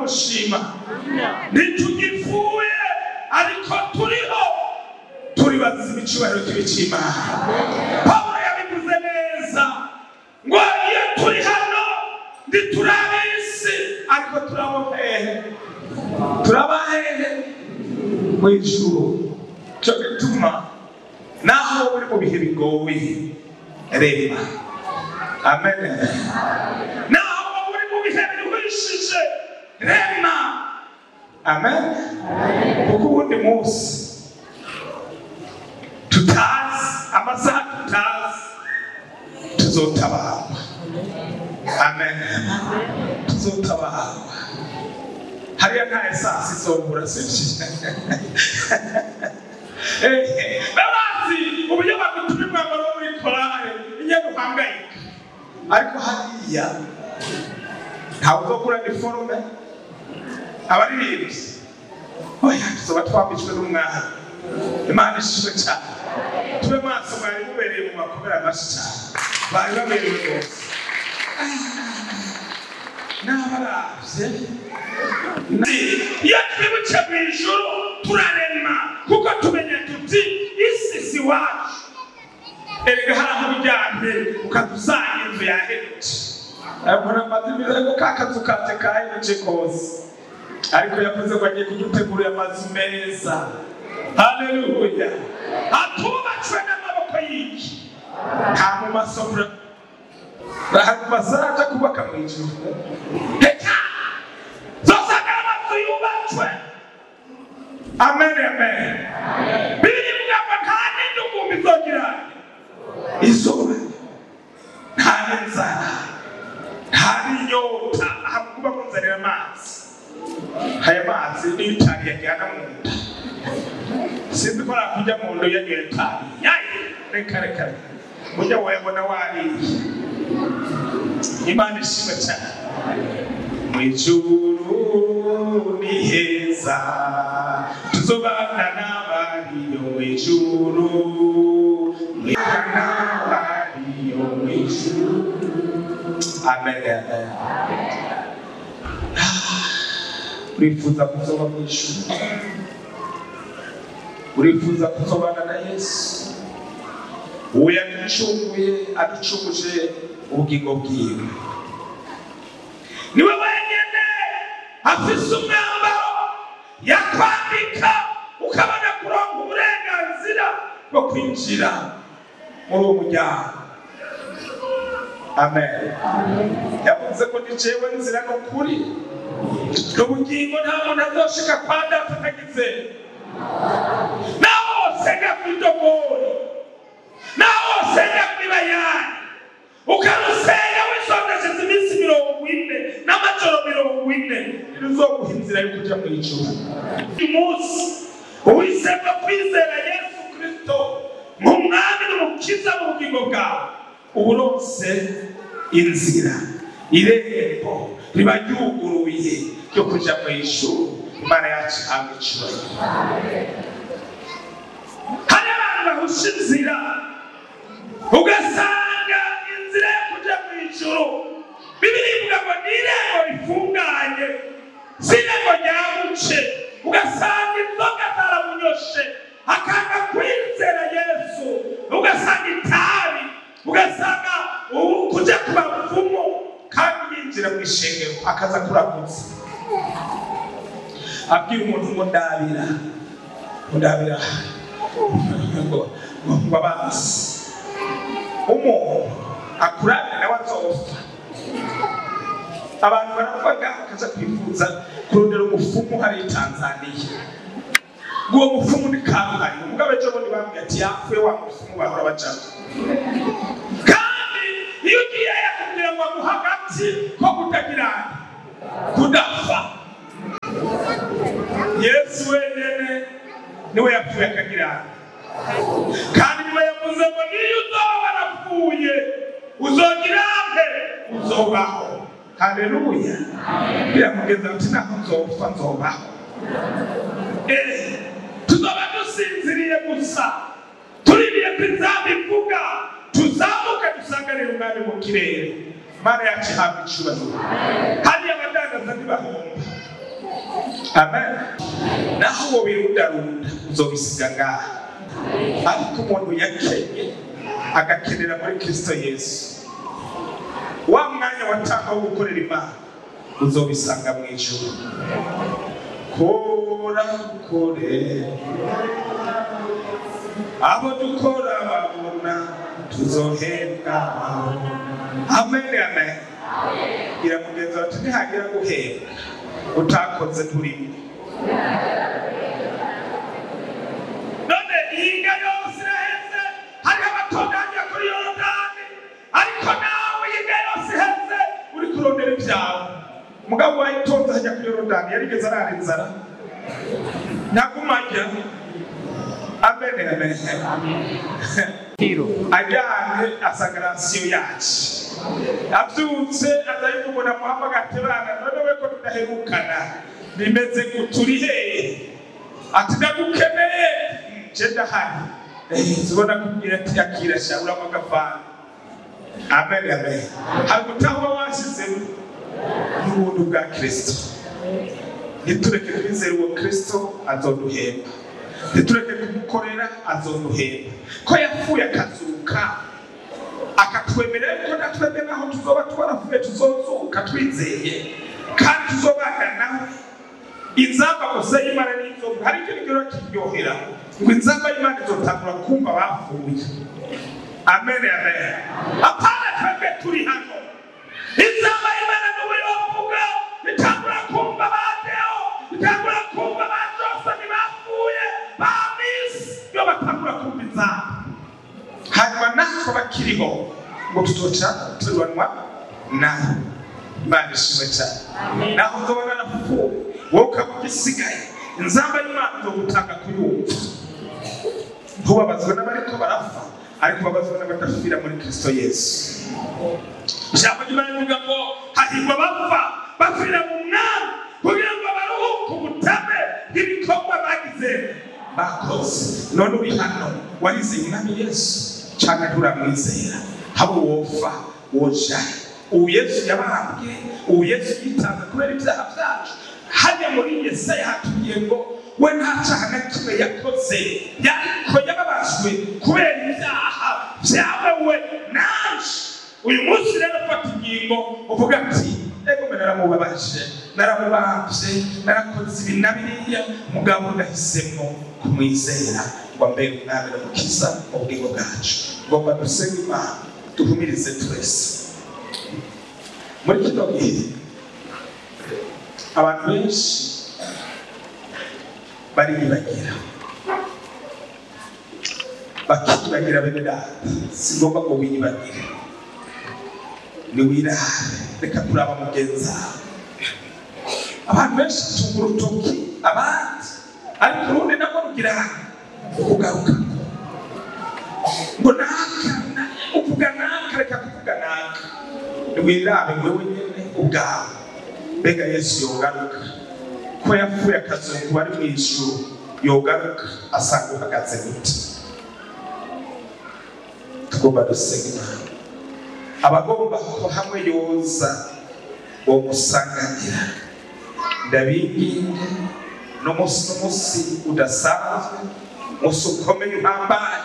gushima ntitugipfuye ariko turiho turi bazima icyubahiro cy'ibicimana pawulo yabivuze neza ngo iyo turi hano ntiturabe isi ariko turabo hehe turaba hehe mu ijuru cyo gituma naho uri mu bihe bigoye reba amen naho uri mu bihe biruhishije rema amen kuko ubundi munsi tutazi amasaha tutazi tuzotabarwa amen tuzotabarwa hariya nta esansi izobura sibyo babazi uburyo bagutuma umwambaro wo muri korale inyana uhangayika ariko hariya ntawe uzogura iniforume abaririmbyi oya tuzoba twambitswe n'umwana imana ishimwe cyane tube maso mwari mubereye mu makomera amashyi cyane bari baberewe rwose n'abaravye iyo twibutse mu ijuru turarema kuko tumenya tuti isi si wacu erega hari aho ujyanye ukadusanga inzu yahindutse mbona amazimira ngo ka kazu kanje kahindutse kose ariko yavuze ngo agiye kudutegurira amazu meza haleluya atubatswe n'amaboko y'iki nta mu masomero bazaja kubaka mu ijuru reka zosanga amazu yubatswe amen amen bibiri ivuga ngo nta n'indugumbi izogira izuba nta n'inzara nta n'inyota ahantu kuba munzanira amazi aya mazi niyo itabi yajyana mu nda sinzi ko nakujya mu nda yanyoye itabi yayi reka reka reka ujya wayabona wariye imana ishimwe cyane mu ijuru ni heza tuzobana n'abariyo mu ijuru mwibana n'abariyo mu ijuru amen amen urifuza kuzoba mu ijuru urifuza kuzobana na yesu uwo yaducunguye aducunguje ubugingo bwiwe niwe wenyine afise umwambaro yakwambika ukabona kuronka uburenganzira bwo kwinjira muri uwo muryango amen yavuze ko ni jewe nzira n'ukuri n'ubugingo nta muntu azoshika kwa data atagize naho wosenga kw'idogori naho wosenga kw'ibayani ukarusenga wisondesheje iminsi mirongo ine n'amajoro mirongo ine ntiruzoguha inzira yo kuja mu ijuru uyu munsi uhisemo kwizera yesu kristo nk'umwami n'umukiza mu bugingo bwawe uba uronse inzira irembo riba ryuguruye ryo kuja mu ijuru imana yacu ihabwa icyubahiro hari abantu bahusha inzira ugasanga inzira yo kuja mu ijuru bibiri ivuga ngo ni irembo rifunganye si irembo ryabuce ugasanga inzoga zaramunyoshe akanga kwizera yesu ugasanga itabi ugasanga ubu kuja ku bapfumu kandi yinjira mu ishengero akaza kuramutsa abwira umuntu ngo ndabira ngo ndabira ngo ngo abanzi umuntu akurabira nawe azopfa abantu baravuga bakaza kwifuza kurondera umufumu hariya i tanzaniya ngo uwo mufumu ni karuhari umugabo ejo bundi bambwiye ati yapfuye wa mufumu bahora bacamo kandi iyo ugiye yakubwira ngo aguha agati ko kutagira kudapfa yesu wenyine niwe yapfuye akagira kandi niwe yavuze ngo niyo uzoba warapfuye uzogira mbe uzobaho haleluya biramugeza ati naho nzopfa nzobaho Eh, tuzoba dusinziriye gusa tuririye ko inzamba ivuga tuzamuke dusanganire umwami mu kirere mana yacu ihabwa icyubahiro hariya abadandaza ntibahomba amen naho uwo birundarunda uzobisiga ngaha ariko umuntu yakenye agakenera muri kristo yesu wa mwanya watanga wo gukorera imana uzobisanga mu ijuru kora kore abo dukora babona tuzohembwa amen amen iramugenza bati ntihagira guhembwa utakoze turimo none ihinga yose iraheze hariho abatunganya kuri yorodani ariko nawe ihinga yose iheze uri kurondera ibyawe umugabo wayitonze ajya kuri yorodani yarigeze arara inzara ntagumajya amen amen ajyanye asagarasiyo yacu abyutse aza yumubona muhamagara ati bana none we ko tudaherukana bimeze guturi hehe ati ndagukeneye nje ndahari zibona kubwira ati akira sha uramo agafana amen amen hari gutahwa washyizemo n'ubuntu bwa kristo ntitureke kwizera uwo kristo azoduhemba ntitureke kumukorera azoduhemba ko yapfuye akazuka akatwemerera ko natwebwe naho tuzoba twaravuye tuzozuka twizeye kandi tuzobana nawe inzamba gusa y'imana n'inzovu hari icyo rigero kiryohera ngo inzamba y'imana izotangura kumva bapfuye amen amen apana twebwe turi hano inzamba y'imana n'ubu yovuga itangura kumva ba deo itangura kumva ba josani bapfuye ba misi iyo batangura kumva inzamba hanyuma natwe bakiriho ngo tuzoca turubanwa nawe imana ishimwe cyane naho uzobona narapfuye wowe ukaba ugisigaye inzamba y'imana izogutanga kuyumva ntubabazwe n'abariko barapfa ariko babazwe n'abadapfira muri kristo yesu ijambo ry'imana rivuga ngo hahirwa bapfa bapfira mu mwami kugira ngo baruhuke ubutame bw'ibikorwa bagize bakoze none uri hano warize umwami yesu cyangwa nturamwizera haba wopfa woja ubu yesu yabambwe ubu yesu yitanze kubera ibyaha byacu hajya muri yesaya hatubwiye ngo we nta cyaha na kimwe yakoze yariko yababajwe kubera ibyaha byawe we naje uyu munsi rero fata ingingo uvuga ati ego mbe naramubabaje naramubambye narakoze ibi na biriya mugabo ndahisemo kumwizera ngo mbere umwami n'umukiza mu bugingo bwacu ngomba dusenge imana duhumirize twese muri kino gihe abantu benshi bariyibagira bakiyibagira bene data si ngombwa ngo wiyibagire niwirare reka kuraba mugenzi wawe abantu benshi batunga urutoki abandi ariko urundi nabwo rugira kugaruka ngo naka na- uvuga naka reka kuvuga naka niwirabe wewe nyene ubwawe mbega yesu yogaruka ko yapfuye akazungu ari mu ijuru yogaruka asanga uhagaze gute tugomba dusenga imana abagomba ko hamwe yoza uwo musanganira ndabinginga n'umunsi n'umunsi udasanzwe umunsi ukomeye uhambaye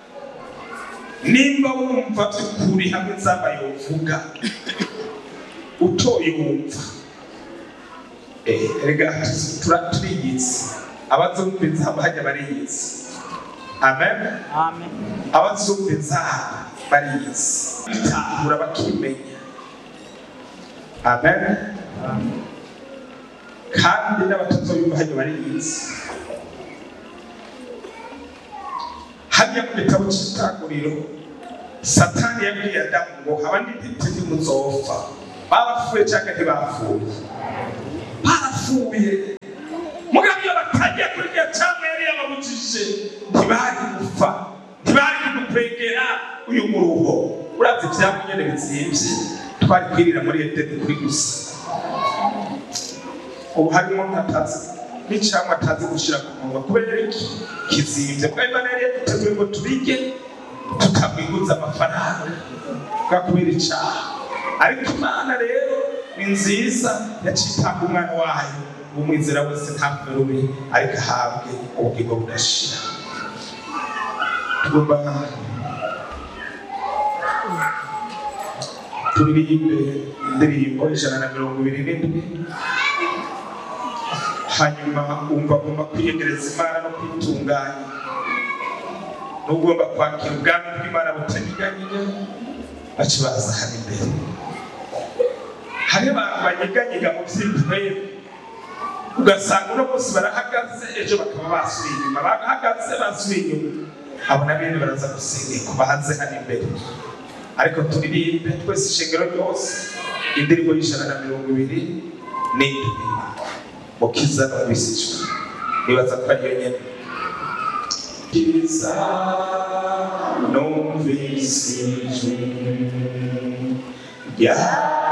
nimba wumva by'ukuri hamwe nzaba yovuga utoye wumva Eh, erega tura- turiyizi abazumva inzamba hajya bariyizi amen Amen. abazumva inzamba bariyizi bitahura bakimenya amen kandi n'abatazoyumva hajya bariyizi hajya mu gitabo cy'itanguriro satani yabwiye adamu ngo haba n'intiti ntimuzopfa barapfuye cyangwa ntibapfuye barapfuye mugabo iyo batagiye kuri iyo cyangwa yari yababujije ntibari gupfa ntibari kudukwegera uyu muruho uravye ivyamwa nyene bizimvye twari kwirira muri edeni kuri gusa ubu harimo nkatazi n'icamwa atazi gushira ku munwa kubera iki kizimvye kuko imana yari yaduteguye ngo tubige tukamwiguza amafaranga bwa kubera icaha ariko imana rero ni nziza yacitanga umwana wayo umwizera wese ntapfe rubi ariko ahabwe ubugingo budashira tugomba turirimbe indirimbo ijana na mirongo ibiri n'indwi hanyuma wumva agomba kwiyegereza imana no kwitunganya n'ugomba kwakira ubwami bw'imana butanyeganyega baca baza hano imbere hari abantu banyeganyega mu by'intwere ugasanga uno munsi barahagaze ejo bakaba basubiye inyuma bahagaze basubiye inyuma abo na bene baraza gusengerwa bahanze hano imbere ariko turirimbe twese ishengero ryose indirimbo y'ijana na mirongo ibiri n'indwi mukiza numvisijwe nibaza ko ariyo nyene kiza numvisijwe ya